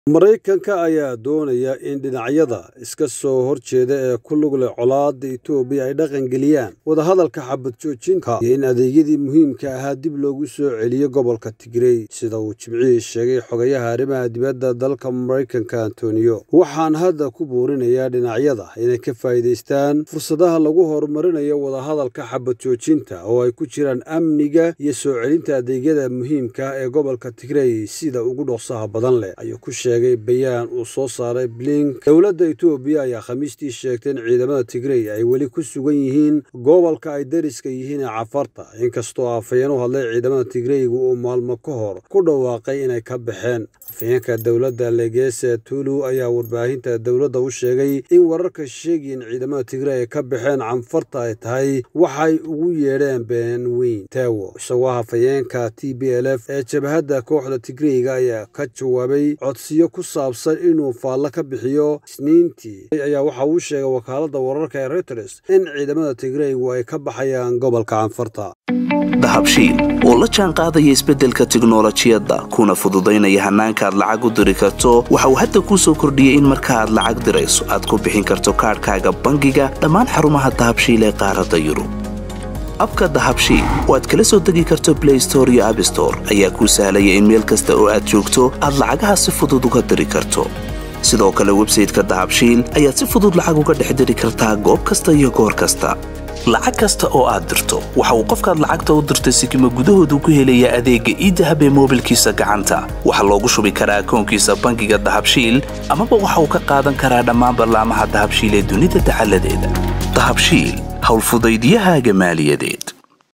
Maraykanka ayaa doonaya in dhinacyada iska soo horjeeda ee ku lug leh colaadda Itoobiya ay dhaqan geliyaan wadahadalka xabad joojinta iyo in adeegyadii muhiimka ahaa dib loogu soo celiyo gobolka Tigray sida uu Jimcihii sheegay xogayaha arrimaha dibadda dalka Maraykanka Antonio waxaan hadda ku boorinayaa dhinacyada inay ka faa'iidaystaan fursadaha lagu horumarinayo wadahadalka xabad joojinta oo ay ku jiraan amniga iyo soo celinta adeegyada muhiimka ah ee gobolka Tigray sida ugu dhaqsaha badan leh ayuu ku sheegay bayaan uu soo saaray blink dowladda itoobiya ayaa khamiistii sheegtay in ciidamada tigray ay weli ku sugan yihiin gobolka ay dariska yihiin ee cafarta inkastoo afhayeen u hadlay ciidamada tigrayga uu maalmo ka hor ku dhawaaqay inay ka baxeen afhayeenka dowladda legese tulu ayaa warbaahinta dowladda u sheegay in wararka sheegaya in ciidamada tigray ay ka baxeen canfarta ay tahay waxay ugu yeedheen been weyn tewo isagoo hafayeenka t b l f ee jabhadda kooxda tigrayga ayaa ka jawaabay codsiyo ku saabsan inuu faallo ka bixiyo isniintii ayaa waxa uu sheegay wakaaladda wararka ee reuters in ciidamada tigraygu ay ka baxayaan gobolka canfarta dahabshiil oo la jaan qaadaya isbeddelka tiknolojiyadda kuna fududaynaya hannaanka aad lacag u diri karto waxa uu hadda kuu soo kordhiyey in marka aad lacag dirayso aad ku bixin karto kaadhkaaga bangiga dhammaan xarumaha dahabshiil ee qaaradda yurub abka dahabshiil oo aad kala soo degi karto blay store iyo abstore ayaa kuu sahlaya in meel kasta oo aad joogto aad lacagaha si fudud uga diri karto sidoo kale websayteka dahabshiil ayaad si fudud lacag uga dhex diri kartaa goob kasta iyo goor kasta lacag kasta oo aad dirto waxa uu qofkaad lacagta u dirtay sikima gudahoodu ku helayaa adeegga iidahab ee moobilkiisa gacanta waxaa loogu shubi karaa akoonkiisa bangiga dahabshiil amaba waxa uu ka qaadan karaa dhammaan ballaamaha dahabshiil ee dunida dacaladeeda dahabshiil howlfudaydiyahaaga maaliyadeed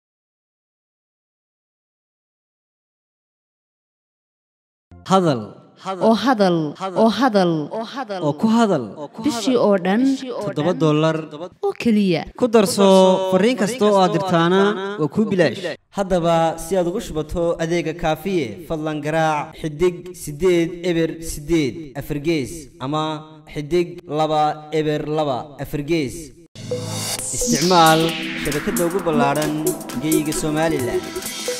hadal oo hadal oo hadal oo ku hadal bishii oo dhan toddoba dollar oo keliya ku darso fariin kasta oo aad dirtaana waa kuu bilaash haddaba si aad ugu shubato adeega kaafiye fadlan garaac xidig siddeed eber siddeed afargees ama xidig laba eber laba afargees isticmaal shabakadda ugu ballaadhan geeyiga somalilan